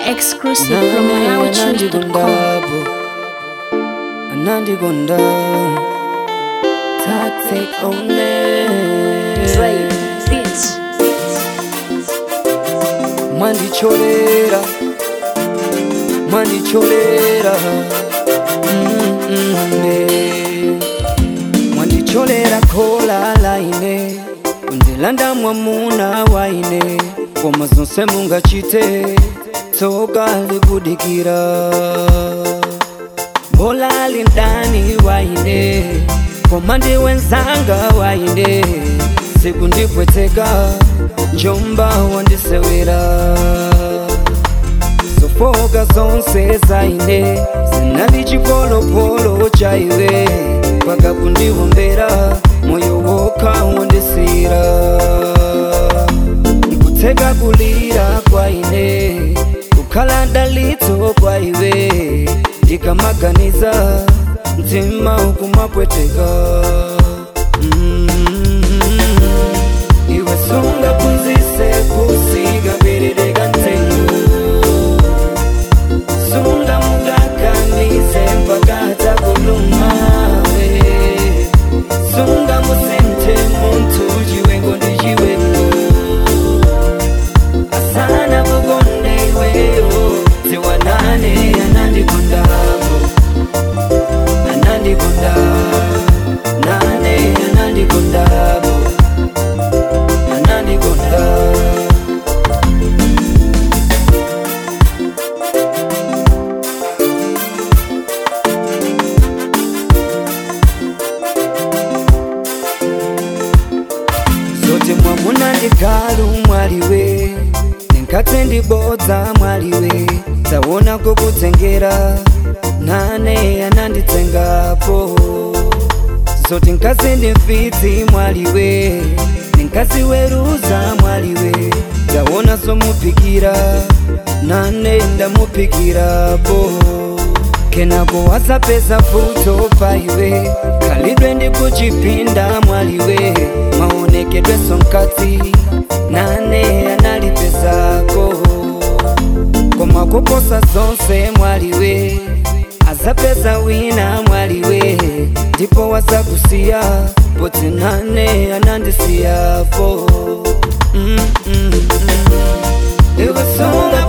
Exclusive from MalawiChoose.com. anandigonda toxic only Dre Beats. mwandicholera mwandicholera Mm, mm, eh. mwandicholera khola laine kundilanda mwamuna waine koma zonse mungachite tsoka likudikira mbola lindani waine koma ndiwenzanga waine siku ndipweteka njomba wandisewera zofoka zonse zaine zinali chipolopolo chaiwe paka kundiwombera moyo wokha wandisira ndikutseka kulira kwaine kukhala dalitso kwaiwe ndikamaganiza mtima ukumapweteka mm iwe sunga punzise kusika perereka ntengo sunga mugakanize mpaka takulumawe sunga musente muntu chiwengo ndi chiwengo asana bugonde iweyo ziwanane anandikondabo anandikonda nane anandikondabo anandikonda zote mwamuna ndikalu mwaliwe ndinkatse ndibodza mwaliwe tawona kokutengera nane ananditsengapo zote nkazi ndimfiti mwaliwe ninkazi weruza mwaliwe tawona zomupikira nane ndamupikirapo kenako wasapeza futo paiwe kalidwe ndikuchipinda mwaliwe maonekedwe sonkati nane analipezako koma kuposa zonse mwaliwe azapeza wina mwaliwe ndipo wasakusiya poti nane anandisiyapo mm, mm, mm. iwe sunga